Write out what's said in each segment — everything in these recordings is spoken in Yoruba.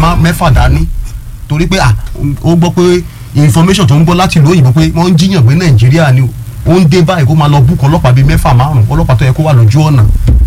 má- mẹ́fà dání torí pé ah, ó gbọ́ pé information tó ń gbọ́ láti ìlú òyìnbó pé wọ́n ń jiyàn pé nàìjíríà ni o ó ń dé báyìí kó máa lọ búkọ ọlọ́pàá bíi mẹ́fà márùn ọlọ́pàá tó yẹ kó wà lójú ọ̀nà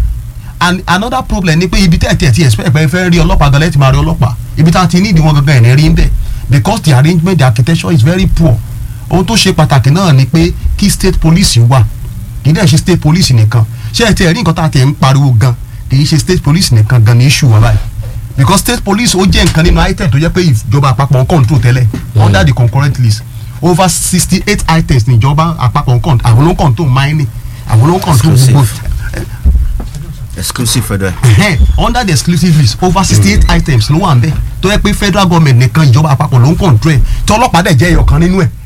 and another problem ni pé ibi tẹ́ ẹ̀ tí ẹ̀ tí expect pé ẹ fẹ́ rí ọlọ́pàá gan lẹ́tì máa rí ọlọ́pàá ibi tá a ti ní ìdí wọn gangan ẹ̀ ní rí ń bẹ̀ because the arrangement the architecture is very poor ohun tó ṣe pàtàkì náà ni pé kí state police wà kì í dẹ̀ ṣe state police nìkan ṣé ẹ ti ẹ̀ rí nǹkan tá a ti ẹ̀ ń pariwo gan kì í ṣe state police nìkan gan ní issue wọn báyìí because state police ó jẹ́ nǹkan nínú item tó jẹ́ pé ìjọba àpapọ̀ ń control tẹ́lẹ̀ under the concurrent list over sixty eight items níjọba àpapọ̀ ń control àwọn ló ń control mining àwọn ló ń control Exclusive. gbogbo exclusive federal. Ẹhẹ́n, under the exclusive list over sixty eight items ló wà ń bẹ̀ tó yẹ pé federal government nìkan ìjọba àpapọ̀ ló ń control ẹ̀ tí ọlọ́pàá dẹ̀ jẹ́ ẹyọkan nínú ẹ̀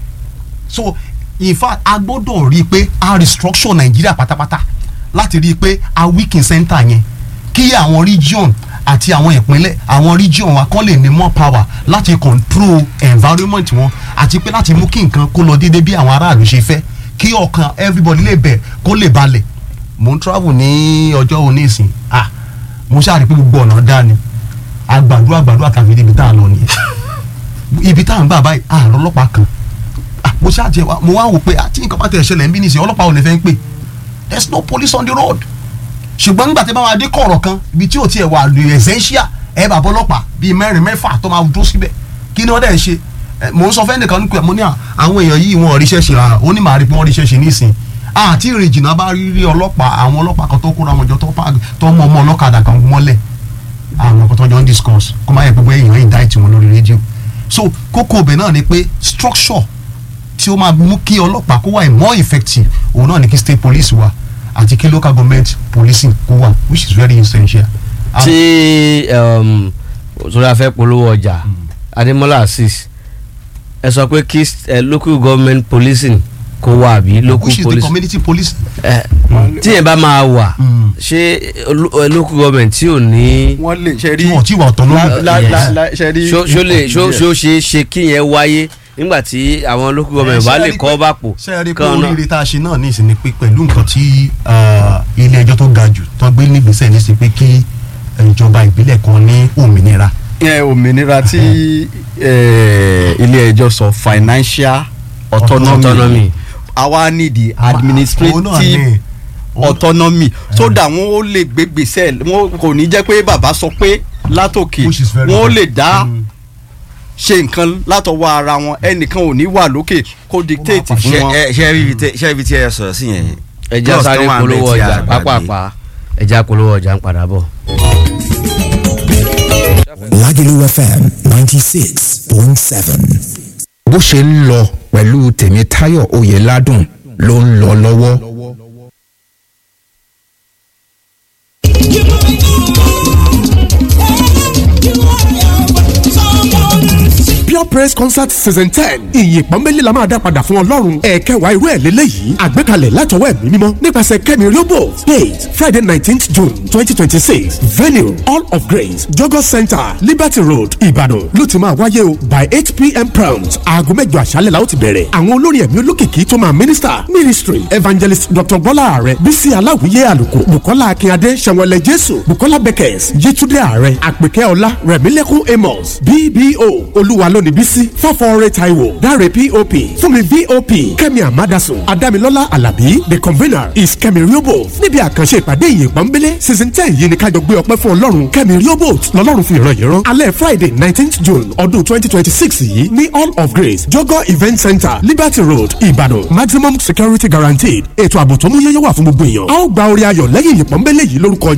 so in fact a gbọ́dọ̀ rí i pé a restructure nàìjíríà pátápátá láti rí i pé a weaken center yẹn kí àwọn region àti àwọn ìpínlẹ̀ àwọn region wa kán lè ní more power láti control environment wọn àti pé láti mú kí nǹkan kó lọ déédéé bí àwọn aráàlú ṣe fẹ́ kí ọkàn everybody lè bẹ̀ kó lè balẹ̀ mo ń travel ní ọjọ́ òní ìsìn ah mo ṣáà rí i pé gbogbo ọ̀nà dá ni àgbàdo àgbàdo àtàwọn ibi tá a lọ nìyẹn ibi tá à ń gbà báyìí àárọ̀ ọlọ́pàá kan ah mo ṣáà jẹ mo wá wò pé àti nǹkan bá tẹ̀ ṣẹlẹ̀ ń bí nìsín ọlọ́pàá ò lè fẹ́ ń pè there is no police on the road ṣùgbọ́n nígbà tí bá wà dé kọ̀ọ̀rọ̀ kan ibi tí ò tiẹ̀ wà lè essential ẹ̀ bàbá ọlọ́pàá bíi mẹ́rin mẹ́fà tó máa dúró síbẹ̀ kí ni wọ́n dẹ̀ ń ṣe Eh, mò ń sọ fẹ́nìkan nípa mo ní à, àwọn èèyàn yìí wọn ò ríṣẹ́ ṣe rárá ó ní màá rí pé wọ́n ríṣẹ́ ṣe nísìn àti ìrìn jìnnà bá rí rí ọlọ́pàá àwọn ọlọ́pàá kan tó kóra wọn jọ tó pa- tó mọ ọmọ ọlọ́kadà kan mọ́lẹ̀ àwọn kan tó jọ ń discuss kó má yẹ pé bóyá èèyàn indict wọn lórí rédíò so kókó ibẹ̀ náà ni pé structure tí ó máa mú kí ọlọ́pàá kó wà more effective òun náà ni kí state police wà àti kí local government policing kó wà which is very essential. And- tí um, sórí afẹ́ polówó ọjà adémọ́lá assis ẹ sọ pé kí eh, local government policing kó wà àbí local which is the police community police. ẹ tí yẹn bá máa wà Mm. ṣé lo- eh, local government tí ò ní wọ́n lè ṣe rí tí wọ́n ti wà autonomy. la- la- Yes. la- la- ṣe rí ṣó ṣó lè ṣó ṣó ṣe é ṣe kí yẹn wáyé nígbà tí àwọn local government bá lè kọ́ bàpò ṣe é rí pé kan náà. oríire tá a ṣe náà ní ìsinmi pé pẹ̀lú nǹkan tí ah, ilé ẹjọ́ tó ga jù tó gbé nígbésẹ̀ ní sí pé kí eh, ìjọba ìbílẹ̀ kan ní òmìnira. ẹ, òmìnira tí ẹ, ilé ẹjọ́ sọ financial autonomy autonomy àwa need the Òun náà administrative ní- autonomy so that wọn ó lè gbé gbèsè wọn kò ní jẹ́ pé bàbá sọ pé látòkè Which is very wọn ó good. lè dá Mm. ṣe nǹkan látọwọ́ ara wọn ẹnìkan ò ní wà lókè kó dictate fún ṣe wọn. ẹ ṣe ibi tí ṣe ibi tí ẹ sọ̀rọ̀ sí yẹn. ẹja Clause sáré kan wà ńbẹ̀ polówó tí a ọjà gbàgbé. pápápá ẹja polówó ọjà ń padà bọ̀. Lagelu FM 96.7. bó ṣe ń lọ pẹ̀lú tèmítáyọ̀ oyèládùn ló ń lọ lọ́wọ́. pure praise concert season ten ìyìn pọ́nbélé la máa dá padà fún ọlọ́run ẹ̀ẹ́kẹwàá irú ẹ̀ lélẹ́yìí àgbékalẹ̀ látọwọ́ ẹ̀mí mímọ́ nípasẹ̀ kẹ́mi riobo date friday nineteenth june twenty twenty six venue all of grace jogo center liberty road ìbàdàn ló ti máa wáyé o by eight pm prompt aago mẹ́jọ àṣálẹ̀ la ó ti bẹ̀rẹ̀ àwọn olórin ẹ̀mí olókìkí tó máa minister ministry evangelist dr bọ́lá ààrẹ bísí aláwìyé àlùkò bukola akínyadé sẹ̀wọ̀lẹ̀ jésù bukola beckers yétúndé ààrẹ àpèkẹ́ ọlá rẹ̀mílẹ́kùn amos bbo olúwa lónìí bísí fọ́fọ́ọ́rẹ́ taiwo dáre pop fúnmi vop kẹ́mi amadasun adámilọ́lá alábí the convener is kẹ́mi riobot níbi àkànṣe ìpàdé ìyè pọ́nbélé season ten yìí ni kájọ gbé ọpẹ́ fún ọlọ́run kẹ́mi riobot lọ́lọ́run fi ìran yìí rán alẹ́ friday nineteenth june ọdún twenty twenty six yìí ní all of grace jogo event center liberty road ìbàdàn maximum security guaranteed ètò ààbò tó mú yẹ́yẹ́ wà fún gbogbo èèyàn a ó gba orí ayọ̀ lẹ́yìn ìyè pọ́nbélé yìí lórúkọ